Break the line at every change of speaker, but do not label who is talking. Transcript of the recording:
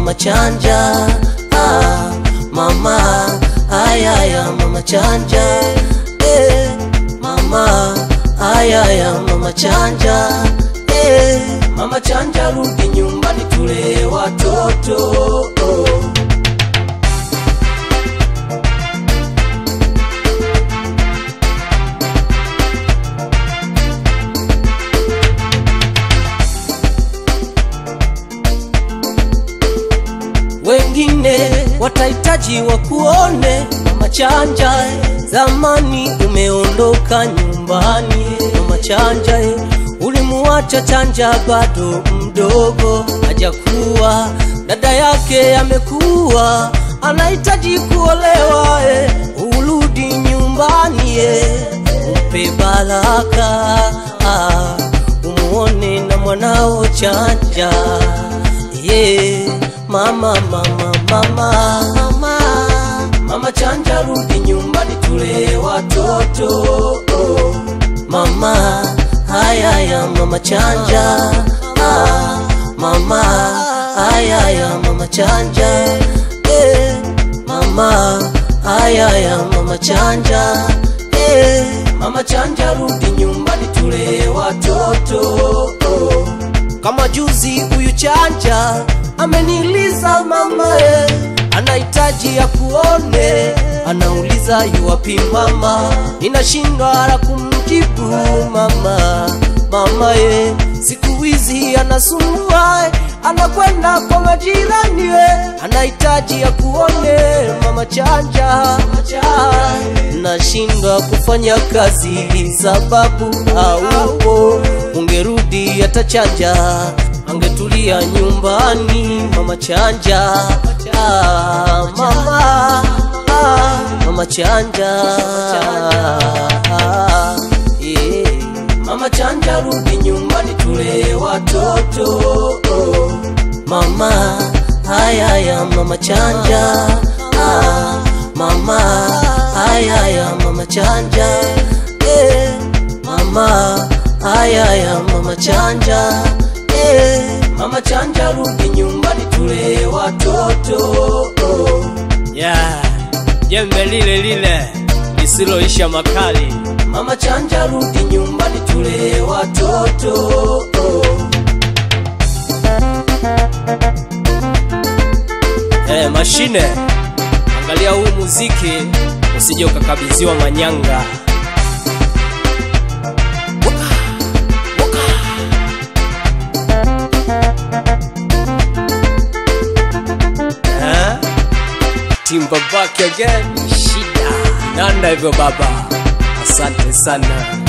mama chanja ah, mama ayaya mama chanja eh, mama ayaya mama chanja eh, mama chanja rudi nyumbani tule watoto oh. wengine watahitaji wakuone mama chanja eh. zamani umeondoka nyumbani eh. mama chanja eh. ulimuacha chanja bado mdogo hajakuwa dada yake amekuwa anahitaji kuolewa eh. urudi nyumbani eh. umpe baraka ah, umuone na mwanao chanja yeah. mama mama mama mama mama chanja rudi nyumbani tule watoto oh. mama hayaya mama chanja ah, mama hayaya mama chanja eh, mama hayaya mama chanja eh, mama chanja rudi nyumbani tule watoto oh. kama juzi huyu chanja ameniliza mama eh, anahitaji ya kuone anauliza yuwapi mama ninashindwa la kumjibu mama mama eh, siku hizi anasumbua eh, anakwenda kwa majirani eh, anahitaji ya kuone mama chanja nashindwa kufanya kazi sababu haupo ungerudi atachanja angetulia nyumbani mama chanja ah, mama ah, mama chanja ah, yeah. mama chanja rudi nyumbani tule watoto oh. mama hayaya mama chanja ah, mama hayaya mama chanja eh, mama hayaya mama chanja eh, mama chanja rudi nyumbani tule watoto oh.
yeah. jembe lile lile lisiloisha makali
mama chanja rudi nyumbani tule watoto oh.
eh, mashine angalia huu muziki usije ukakabidhiwa manyanga Waka, waka. Eh? Timba back again shida nanda hivyo baba asante sana